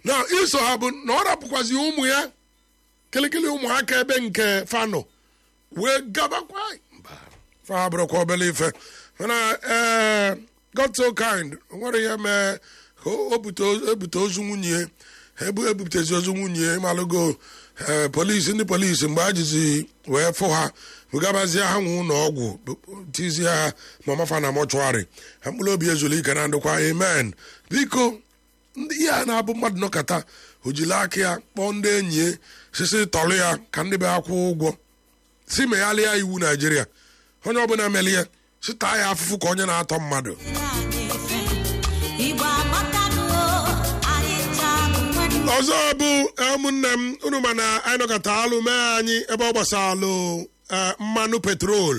na iso ha bụ na ọ rapụkwazi ụmụ ya kịlịkịlị ụmụaka ebe nke fanọ wee gabakwa mba fa bụrụkwa obele ife mana ee God so kind o nwere ihe mee ka o bute ebute ozu nwunye ebu ebupụtezi ozu nwunye malụgo ee polisi ndị polisi mgbe a jizi wee fụ ha bugabazie ha nwe ụlọ ọgwụ tizie ha ma mafa na mọchụarị ha mkpụrụ obi ezuru ike na ndụkwa amen biko ndị ihe a na-abụ mmadụ nọkọta o jiri aka ya kpọọ ndị enyi ya sisi tọrọ ya ka ndị be ha kwụọ ụgwọ si meghalịa iwu naijiria onye ọbụla meli ya si taa ya afụfụ ka onye na-atọ mmadụ Igbo amatanuo anyị taa bụ nwanne ọzọ bụ ụmụnne m unu ma na anyị nọkọta alụ mee anyị ebe ọ gbasalụ eh, mmanụ petrol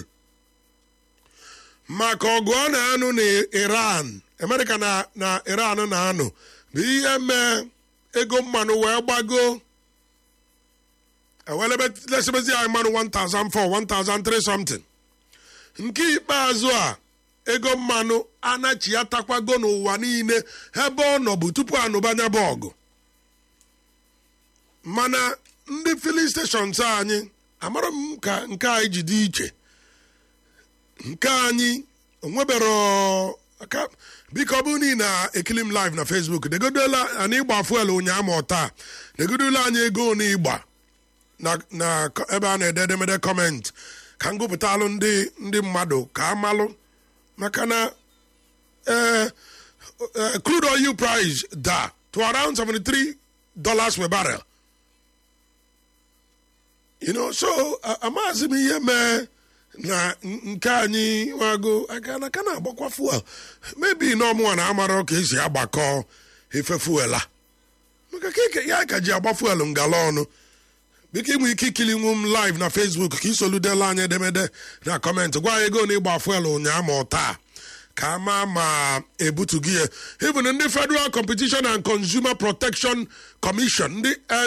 maka ọgụ ọ na-anụ na iran amerịka na na iran na-anụ bụ ihe mee ego mmanụ wee gbago ewelebesebezi anyị mmanụ 1004 1003 something nke ikpeazụ a ego mmanụ anachi ya takwago n'ụwa niile ebe ọ nọ bụ tupu anụbanya bụ ọgụ mana ndị filin stations anyị amara m ka nke anyị ji dị iche nke anyị onwebero aka biko ọ bụrụ na ị na-ekili m live na facebook degodola anyị ịgba fuel ụnyaahụ ma ọ taa degodola anyị ego na ịgba na na ko- ebe a na-ede edemede kọment ka m gụpụtalụ ndị ndị mmadụ ka amalụ maka na eh, eh, crude oil price da to around 73 dollars per barrel you know so a- amaghịzi m ihe mee na n- nke anyị nwago aka na ka na-agbakwa fuel mebi na ọmụnwa na amara ka esi agbakọ ife fuel a maka ka eke- ya ka ji agba fuel ngala ọnụ biko inwe ike ikili nwu m live na facebook ka isoludela anyị edemede na kọmentị gwa anyị ego na ịgba fuel ụnyaahụ ma ọ taa ka ama ma ebutu gị ya even ndị federal competition and consumer protection commission ndị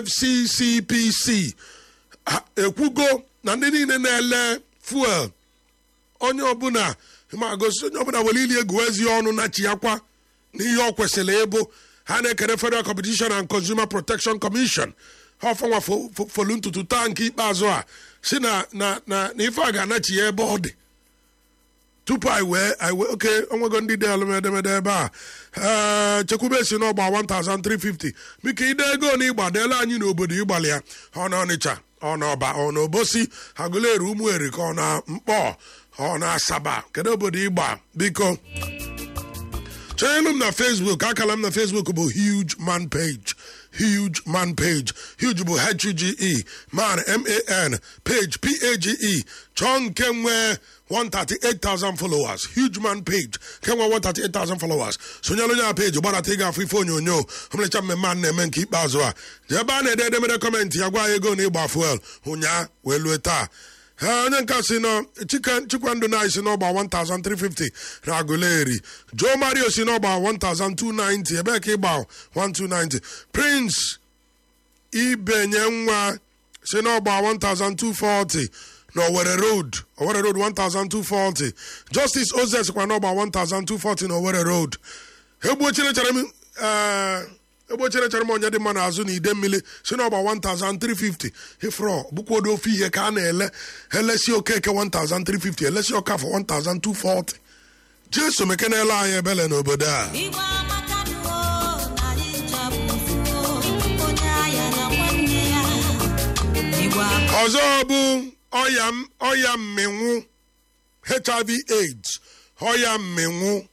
fccpc ha ekwugo na ndị niile na-ele fuel onye ọbụla ma gosi onye ọbụla were ili egwu ezi ọnụ na chiyakwa n'ihe ọ kwesịrị ịbụ ha na-ekere federal competition and consumer protection commission ha ọfanwa fo- fo- folu ntutu taa nke ikpeazụ a si na na na na ife a ga-anachi ya ebe ọ dị tupu anyị wee anyị wee oke onwego ndị dị alụmedemede ebe a ee chekwube si n'ọgba 1350 biko ide ego na ịgba deela anyị n'obodo ịgbalị ya ọ na ọnịcha ọ na ọba ọ na obosi agụleri ụmụeri ka ọ na mkpọ ọ na asaba kedu obodo ịgba biko chọnyelu m na facebook akala m na facebook bụ huge man page huge man page huge bụ h-u-g-e man m-a-n page p-a-g-e chọọ nke nwee 138,000 followers huge man page nke nwee 138,000 followers sonyelu onye a page gbadata ị ga-afụ ife onyonyo ọmụlecha mmemme a na-eme nke ikpeazụ a jee ebe a na-ede edemede kọmentị ya gwa ya ego na ịgba fuel ụnyaa wee lue taa ha onye nka si nọ Chike- chikwandụ na si n'ọgba 1350 na agụleri joe mario si n'ọgba 1290 ebee ka ịgba 1290 prince ibenye nwa si n'ọgba 1240 na Owerri road Owerri road 1240 justice ozes kwa n'ọgba 1240 na Owerri road egbuochere chere m eh, egbuochere chere m onye dị mma n'azụ na ide mmiri si n'ọgba 1350 ifrọ bụkwodo ofe ihe ka a na-ele elesi okeke 1350 elesi ọkafọ 1240 jesu mekenele anyị ebele n'obodo a Igbo amatanuo anyị taa bụ ofuo onye agha na nwanne ya Igbo amatanuo ọzọ bụ ọya m- ọya mminwụ hiv aids ọya mminwụ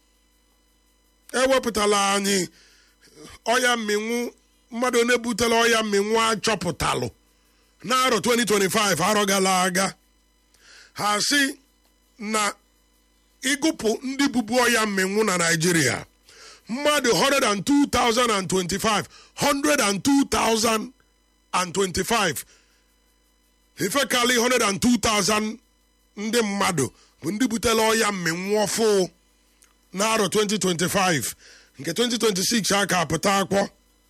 ewepụtala anyị ọya mminwụ mmadụ onye butere ọya mminwụ achọpụtalụ n'arọ 2025 arọ gara aga ha si na ịgụpụ ndị bubu ọya mminwụ na naijiria mmadụ 102,025 102,025 ife karị 102,000 ndị mmadụ bụ ndị butere ọya mminwụ ọfụ n'arọ 2025 nke 2026 a ka apụta akwọ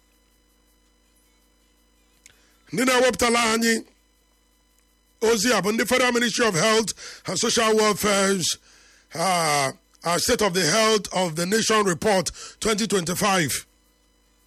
ndị na-ewepụtala anyị ozi a bụ ndị federal ministry of health and social welfare's uh, uh, state of the health of the nation report 2025